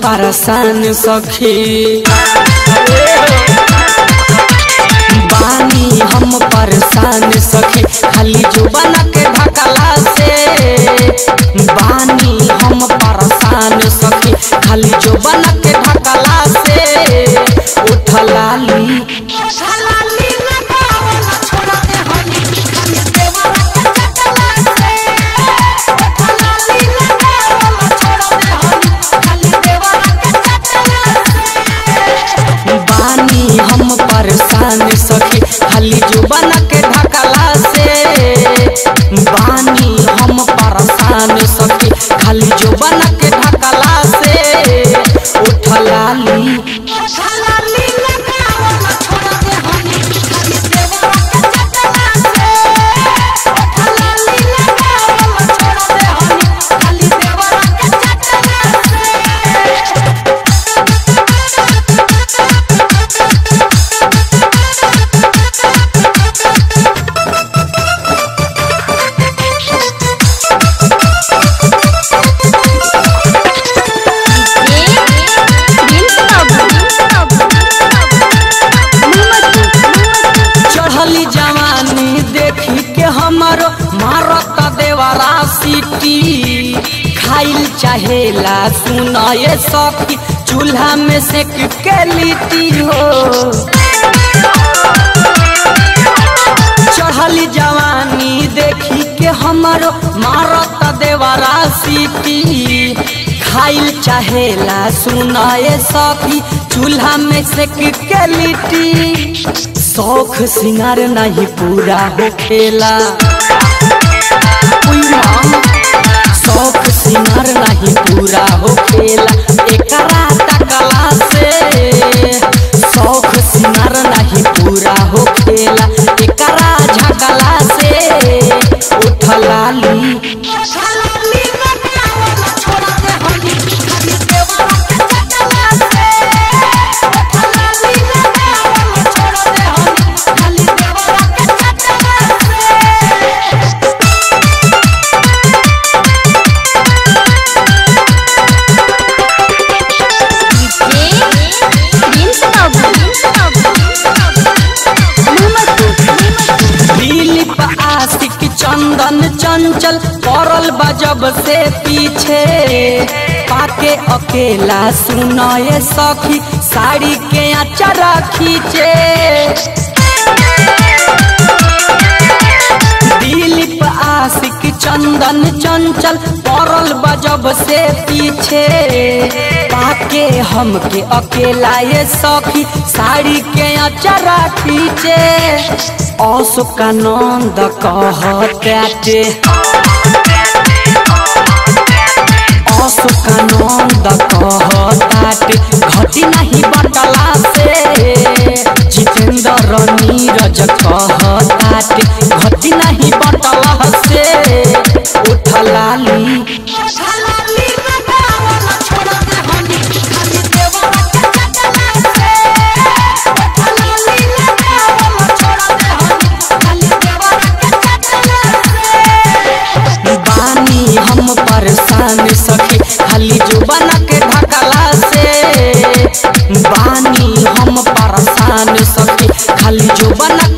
परेशान सखी बानी हम परेशान सखी खाली जुबान के ढकला से बानी हम परेशान सखी खाली जुबान के ढकला से उठलाली बानी हम परेशान सखी खाली जुबान के ढकला से बानी हम परेशान सखी खाली जुबान के ढकला से उठलाली चढ़ली जवानी देखी के हमर मारत देवरा सीटी खाइल चाहेला सुनाए सखी चूल्हा में से के लिट्टी हो चढ़ली जवानी देखी के हमर मारत देवरा सीटी खाइल चाहेला सुनाए सखी चूल्हा में से के लिट्टी शौख सिंगार नहीं पूरा हो खेला शौख सिंगार नहीं पूरा हो खेला एकरा तकला से शौख सिंगार नहीं पूरा हो खेला एकरा झगला से उठलाली दिलीप आशिक चंदन चंचल पड़ल बजब से पीछे पाके अकेला सुनाए सखी साड़ी के अचरा खींचे दिलीप आशिक चंदन चंचल पड़ल बजब से पीछे पाके हमके अकेला ये सखी साड़ी के अचरा खींचे अशोकानंद कहते अशोकानंद कहताटे घटी नहीं बटला से जितेंद्र नीरज कहताटे घटी नहीं बटला से उठलाली बानी हम परेशान सखी खाली जुबान के ढकला से बानी हम परेशान सखी खाली जुबान